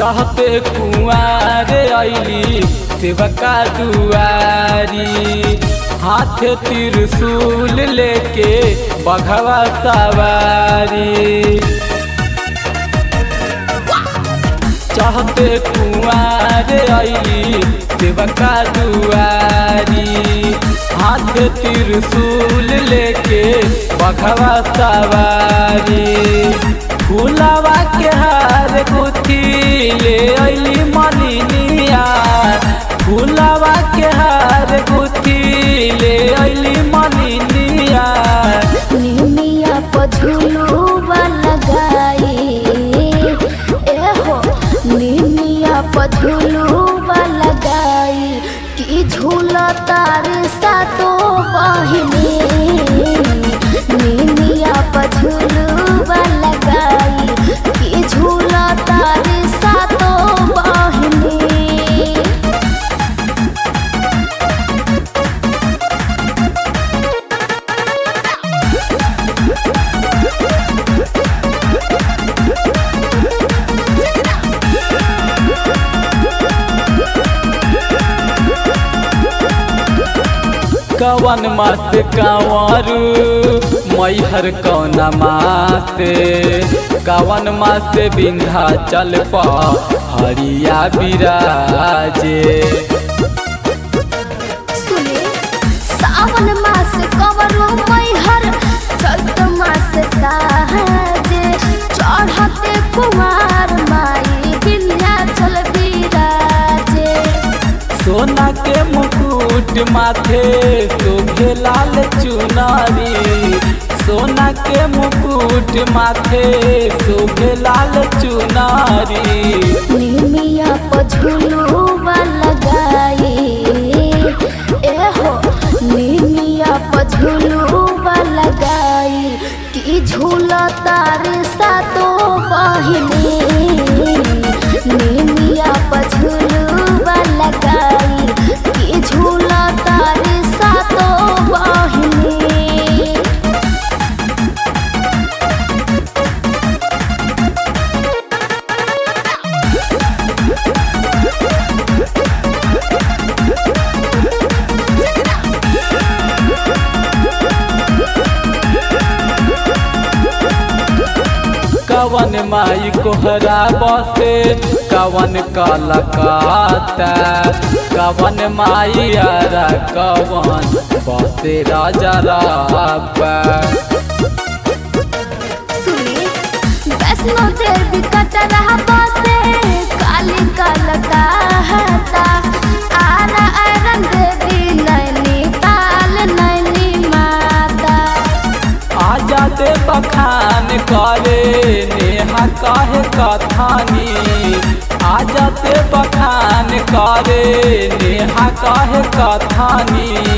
चहते कुआर अली सेवका दुआरी हाथ त्रिशूल लेके बघवा सवारी चहते कुआर अली सेवका दुआरी हाथ त्रिशूल लेके बघवा सवारी फूलवा के हार गुथी ले अली मलिनिया फूलवा के हार गुथी ले अली मलिनिया निमिया पझुलुआ लगाई एहो निमिया पझुलुआ लगाई कि झूला तार सातो बहिनी निमिया पझुलुआ लगाई कि झूला तार सातो बहिनी कवन मत कंवरू मैहर कौन माते कवन मत बिंधा चल हरिया बिराजे सुने सावन मास कवरो मैहर चैत मास साहजे चढ़ते कुमार माई विन्याचल बिराजे सोना के मुकुट माथे शोभे लाल चुनारी सोना के मुकुट माथे शोभे लाल चुनारी निमिया पझुलुआ लगाई एहो निमिया पझुलुआ लगाई कि झूला तार सातो बहिनी निमिया पझुलुआ लगाई कि झूला तार सातो बहिनी कवन माई कोहरा बसे कवन कलकाता कवन माई आरा कवन बसे राजा राबा सुनी वैष्णो देवी कटरा बसे काली कलकाता आरा आरन देवी नैनी ताल नैनी माता आजा दे बखान करे नेहा काहे कथानी आजा दे बखान करे नेहा काहे कथानी